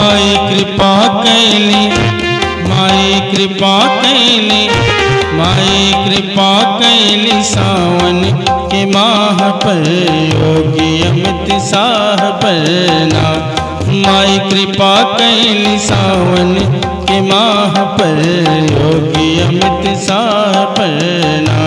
माई कृपा कैली माई कृपा कैली माई कृपा कैली सावन के माह पर योगी अमित साह पर ना माई कृपा कैली सावन के माह पर योगी अमित साह पर ना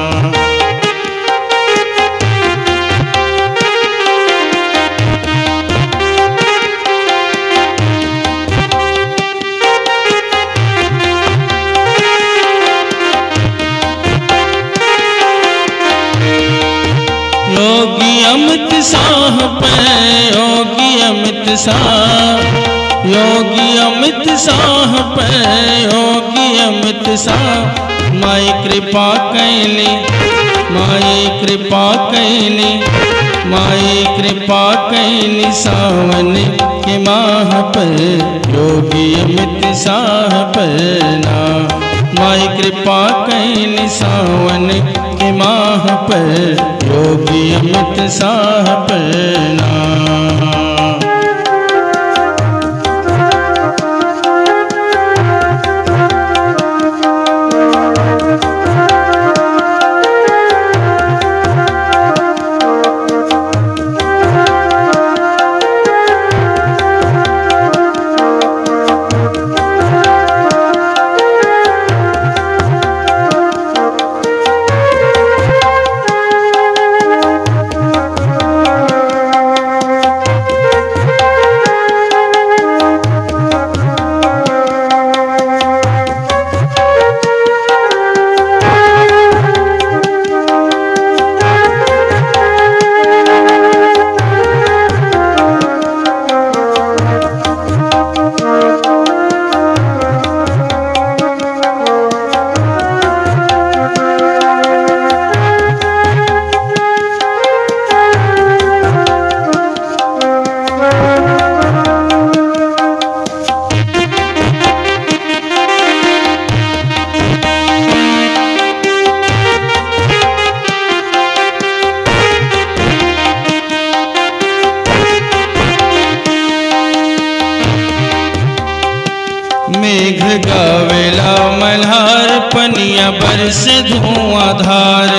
योगी अमित साह पर योगी अमित साह योगी अमित साह पर योगी अमित साह माई कृपा कैली माई कृपा कैली माई कृपा कैली सावन के माह पर योगी अमित साह पर ना माई कृपा कैली सावन के माह पर योगी अमित साह पर ना मेघ गावेला मल्हार पनिया बरस धुआंधार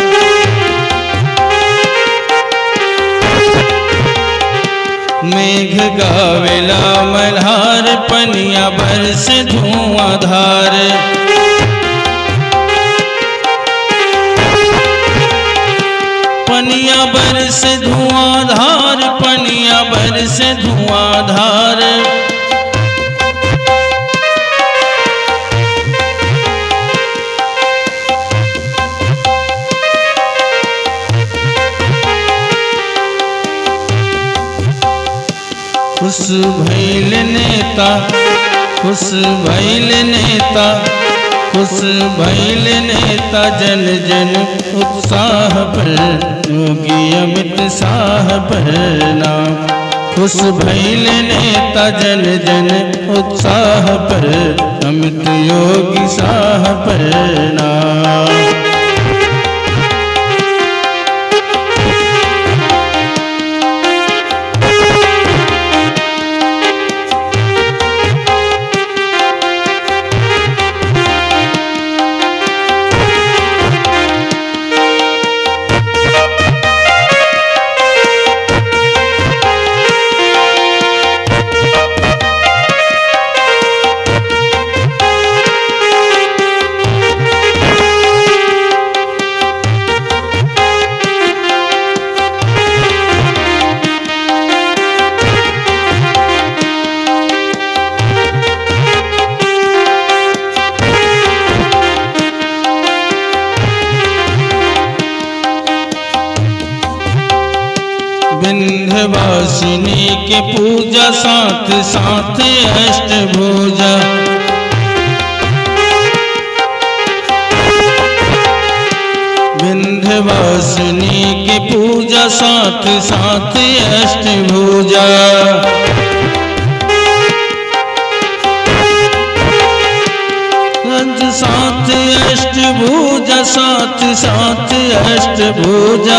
मेघ गावेला मल्हार पनिया बरस धुआंधार पनिया बरस धुआंधार पनिया बरस धुआंधार खुश भैल नेता खुश भैल नेता खुश भैल नेता जन जन उत्साह पर योगी अमित शाह पर नाम खुश भैल नेता जन जन उत्साह पर अमित योगी शाह पर नाम विंध्यवासिनी के पूजा साथ साथ अष्टभुजा विंध्यवासिनी के पूजा साथ साथ अष्टभुजा रज साथ अष्टभुजा साथ साथ अष्टभुजा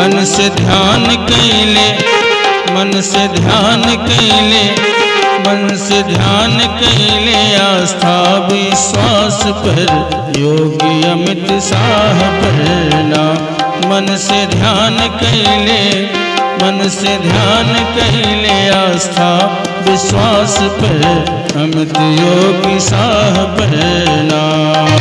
मन से ध्यान कैले मन से ध्यान कैले मन से ध्यान कैले आस्था विश्वास पर योगी अमित शाह पर नाम मन से ध्यान कैले मन से ध्यान कैले आस्था विश्वास पर अमित योगी शाह पर नाम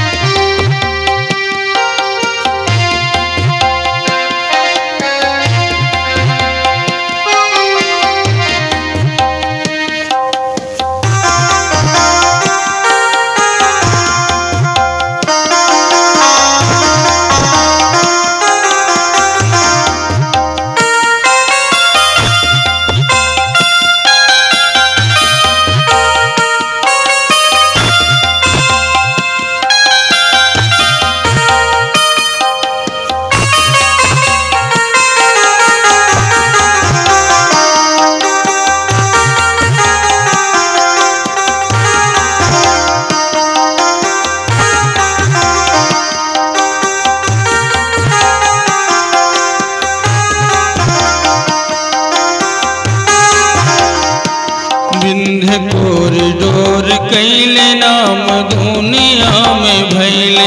विंध्य कोरिडोर कैले नाम दुनिया में भैले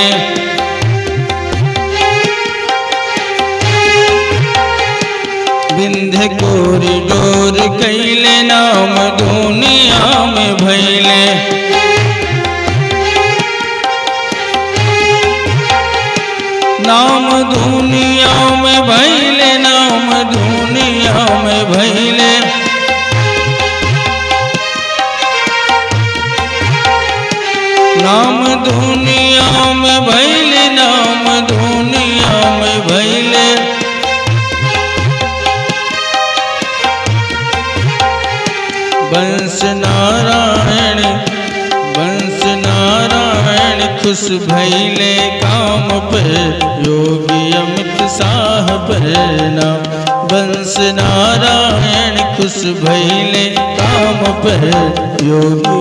विंध्य कोरिडोर कैले नाम दुनिया में भैले नाम दुनिया में भैले नाम दुनिया में भैले नाम दुनिया में भैले नाम दुनिया में भैले वंश नारायण वंश नारायण खुश भैले काम पर योगी अमित शाह पर नाम वंश नारायण खुश भैले काम पर योगी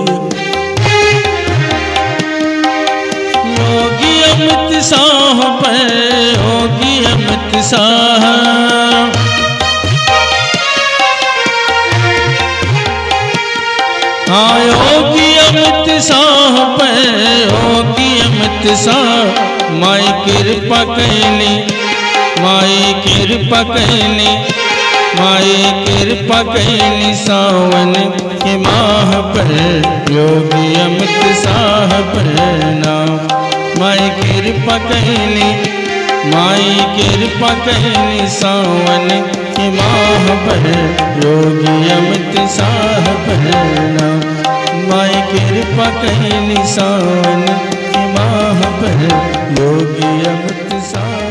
योगी अमित शाह पर योगी अमित शाह हाँ योगी अमित शाह पर योगी अमित शाह माई कृपा कैली माई कृपा कैली माई कृपा कैली सावन के माह पर योगी अमित शाह पर नाम माई कृपा कैली माई कृपा कैली सावन के माह पर योगी अमित शाह पर नाम माई कृपा कैली सावन के माह पर योगी अमित शाह